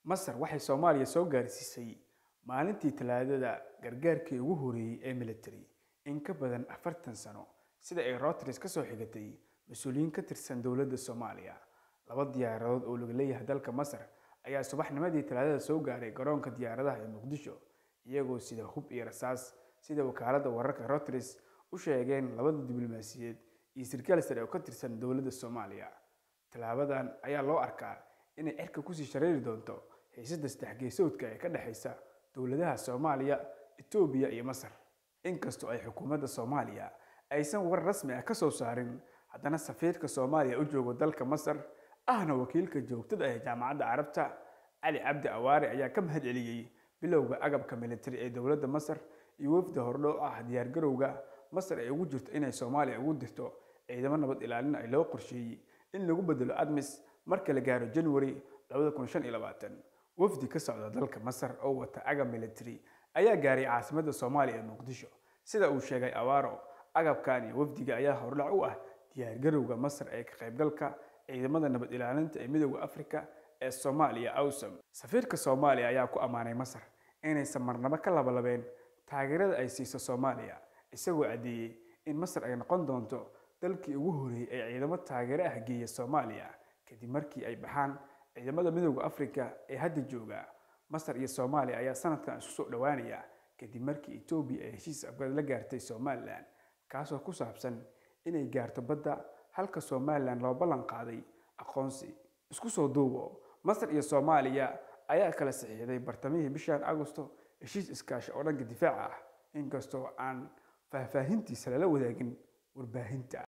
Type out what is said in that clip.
masar waxay soomaaliya soo gaarsiisay maalintii talaadada gargaarkii ugu horeeyey ee military in ka badan afartan sano sida ay routers ka soo xigatay mas-uuliyiin ka tirsan dowladda soomaaliya laba diyaaradood oo laga leeyahay dalka masar ayaa subaxnimadii talaadada soo gaaray garoonka diyaaradaha ee muqdisho iyagoo sida hub iyo rasaas sida wakaaladda wararka routers u sheegeen labada diblomaasiyeed iyo sarkaal sare oo ka tirsan dowladda soomaaliya tallaabadan ayaa loo arkaa inay cirka kusii shareeri doonto xiisadda saddex geesoodka ee ka dhexaysa dowladaha soomaaliya etoobiya iyo masar inkastoo ay xukuumadda soomaaliya aysan war rasmi ah ka soo saarin haddana safiirka soomaaliya u joogo dalka masar ahna wakiilka joogtada ah ee jaamacadda carabta cali cabdi awaare ayaa ka mahad celiyey bilowga agabka militari ee dowladda masar iyo wafda hordhow ah diyaargarowga masar ay ugu jirto inay soomaaliya ugu dirto ciidamo nabad ilaalin ay loo qorsheeyey in lagu bedelo admis marka la gaaro january wafdi ka socda dalka masar oo wata agab military ayaa gaaray caasimadda soomaaliya ee muqdisho sida uu sheegay awaaro agabkan iyo wafdiga ayaa hordhac u ah diyaargarowga masar ee ka qaybgalka ciidamada nabad ilaalinta ee midooda afrika ee soomaaliya awsam safiirka soomaaliya ayaa ku ammaanay masar inaysan marnabo ka labalabeen taageerada ay siiso soomaaliya isagoo caddeeyey in masar ay noqon doonto dalkii ugu horeeyey ee ciidamo taageero ah geeya soomaaliya kadib markii ay baxaan ciidamada midooda afrika ee hadda jooga masar iyo soomaaliya ayaa sanadkan isku soo dhowaanaya kadib markii etoobiya ay heshiis afgad la gaartay somalilan kaasoo ku saabsan inay gaarto badda halka somalilan loo ballan qaaday aqoonsi isku soo duubo masar iyo soomaaliya ayaa kala saxiixday bartamihii bishan agosto heshiis iskaashi oo dhanka difaaca ah inkastoo aan faahfaahintiisa lala wadaagin warbaahinta